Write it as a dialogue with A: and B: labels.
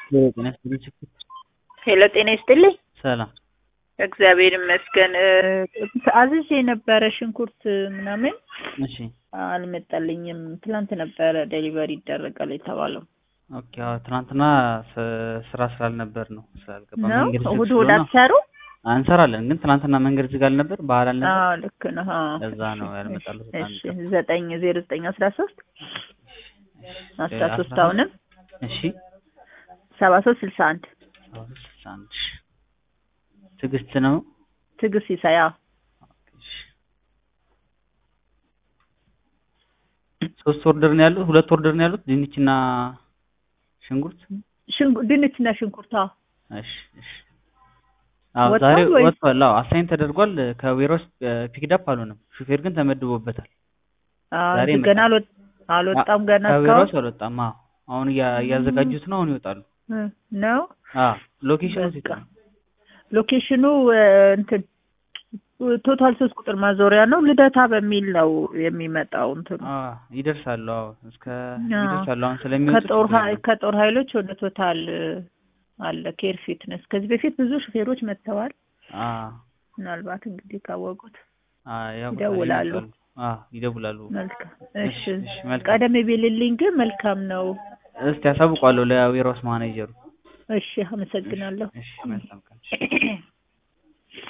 A: ጤና ይስጥልኝ ችግር
B: ሄሎ ጤና ይስጥልኝ።
A: ሰላም
B: እግዚአብሔር ይመስገን። አዝዤ የነበረ ሽንኩርት ምናምን
A: እሺ
B: አልመጣልኝም። ትላንት ነበረ ዴሊቨሪ ይደረጋል የተባለው
A: ኦኬ አዎ ትናንትና ስ- ስራ ስላልነበር ነው ስላልገባ
B: ነው።
A: መንገድ ዝግ
B: እሑድ እሑድ
A: ስለሆነ
B: አትሰሩ?
A: እንሰራለን ግን ትናንትና መንገድ ዝግ አልነበር ባህል አልነበር
B: አዎ ልክ ነው። አዎ።
A: ለዛ ነው ያልመጣሉት በጣም
B: እሺ ዘጠኝ ዜሮ ዘጠኝ አስራ ሶስት አስራ ሶስት አሁንም
A: እሺ
B: ሰባ ሶስት ስልሳ አንድ
A: ሰባ ሶስት ስልሳ አንድ እሺ ትዕግስት ነው
B: ትዕግስት ሲሳይ አዎ።
A: እሺ ሶስት ኦርደር ነው ያሉት ሁለት ኦርደር ነው ያሉት ድንችና ሽንኩርት
B: ሽንኩ- ድንችና ሽንኩርት አዎ።
A: እሺ እሺ አዎ
B: ወጥቷል
A: ዛሬ
B: ወይስ?
A: ወጥቷል አዎ አሳይን ተደርጓል ከዌሮስ ፒክዳፕ አልሆነም ሹፌር ግን ተመድቦበታል
B: አዎ
A: ዛሬ
B: እንጂ ገና አልወጥ- አልወጣም ገና
A: ከዌሮስ
B: እስካሁን
A: አልወጣም አዎ አሁን እያ- እያዘጋጁት ነው አሁን ይወጣሉ
B: እ ነው
A: አዎ ሎኬሽኑ
B: በቃ።
A: ሴት ነው
B: ሎኬሽኑ እ፣ እንትን ቶታል ሶስት ቁጥር ማዞሪያ ነው። ልደታ በሚል ነው የሚመጣው እንትኑ
A: አዎ ይደርሳሉ አዎ እስከ
B: አዎ።
A: ይደርሳሉ አሁን ስለሚወጡ
B: ከጦር
A: ችግር
B: ሀይ-
A: የለውም።
B: ከጦር ኃይሎች ወደ ቶታል እ፣ አለ ኬር ፊትነስ። ከዚህ በፊት ብዙ ሹፌሮች መጥተዋል።
A: አዎ
B: ምናልባት እንግዲህ ካወቁት
A: አዎ ያው
B: ይደውላሉ።
A: ይመጣሉ። አዎ ይደውላሉ
B: መልካም።
A: እሺ
B: እሺ
A: እሺ መልካም
B: ቀደም ቢልልኝ ግን መልካም ነው።
A: እስቲ ያሳውቋለሁ ለዌሮስ ማኔጀሩ
B: እሺ አመሰግናለሁ።
A: እሺ መልካም ቀን